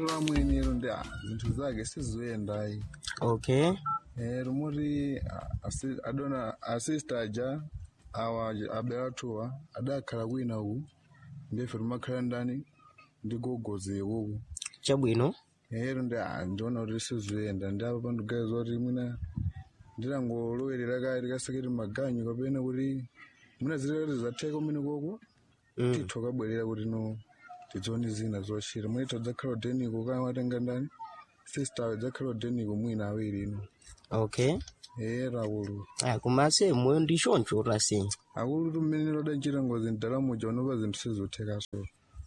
ero amweni ero ndi ah, zinthu zake sizoyendayi okay Eh, rumuri ah, asi- adona asista aja awa abeatuwa adakhala kwina uku ndefe rumakhala ndani ndigogoze uku chabwino ero ndi ah, ndiona kuti sizoyenda ndi apa pandigaiza kuti mwina ndilangolowerera kale likaseketi maganyu kapena kuti mwina zilekati zatheka umene koko mm. titho kabwerera kuti no tidzione zina zochita mwina dzakhala udeniko kaya watenga ndani sister dzakhala udeniko mwina awiri ino okay era akulu ah, kumase moyo ndi choncho tase akulu tumene lodachita ngozi mdalamu jaonopa zinthu sizothekaso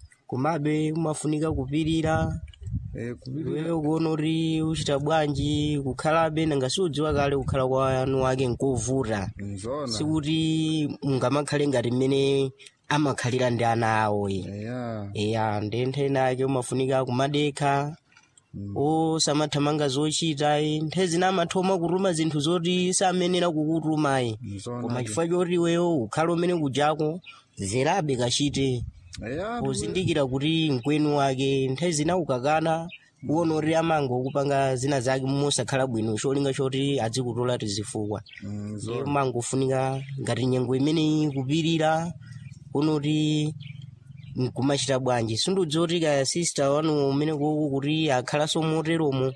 kumabe umafunika kupirira Eh, kupirira iweyo kuona kuti uchita bwanji kukhalabe nanga siudziwa kale kukhala kwanu wake nkovuta nzona sikuti mungamakhale ngati mmene amakhalira ndi ana awo ye eya eya ndi ntheni ake umafunika kumadekha Mm. osamathamanga zochita ye nthawi zina amathoma kutuma zinthu zoti samenera kukutuma ye nzona koma chifukwa choti iweyo ukhale umene kujako zerabe kachite eya pozindikira kuti mkwenu wake nthawi zina ukakana uwona kuti amanga okupanga zina zake mosakhala bwino cholinga choti adzikutola tizifukwa ndiye nzona mangofunika ngati nyengo imene ikupirira kuona kuti nkumachita bwanji sindiudziwa kuti kaya sister wanu umene koko kuti akhalanso moteromo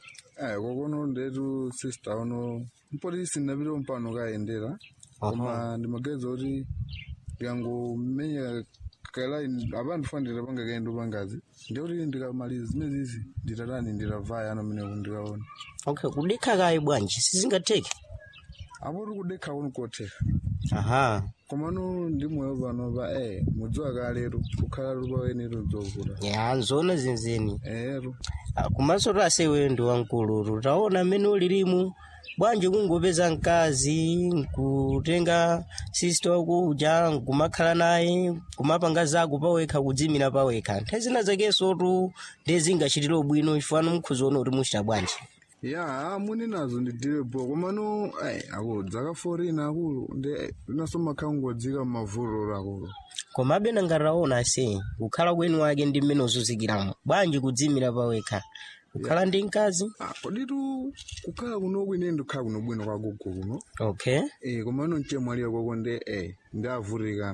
eh kokono ndetu sister uno mpoti sinapita mpano kayendera koma ndimageza kuti ndikangomenya kala apa ndifanira panga kaendo pangazi ndikuti ndikamaliza zimezizi nditatani ndiravaya ano mene ndikaona okay kudekha kaye bwanji sizingatheke apo uri kudekha kuno kotheka aha komano ndi moyo pano pa eh mudziwa kalero kukhala lupawenero dzokula ya nzona zenizeni ero Ah, kumaso tasewe ndi wamkulu taona mmene ulilimu bwanji kungopeza mkazi nkutenga sister wakuja nkumakhala naye kumapanga zako pawekha kudzimira pawekha nthawi zina zakenso tu ndezingachitire bwino chifukwa mukhuziona kuti muchita bwanji ya muni nazo ndidire bo komano eh akulu dzaka 14 akulu ndi naso makhala ngodzika mmavulolo akulu komabe nangataona se kukhala kwenu wake ndi mmene uzuzikiramo bwanji kudzimira pawekha kukhala ndi mkazi ah koditu kukhala kuno kwine ndikhala kuno bwino kwa gogo kuno okay eh komano nchemwaliya koko ndi eh ndavutikana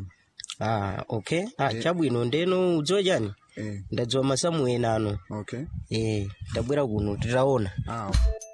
ah okay ah chabwino ndeno udziwa chani eh ndadziwa masamu ena ano okay eh ndabwera kuno titaona ah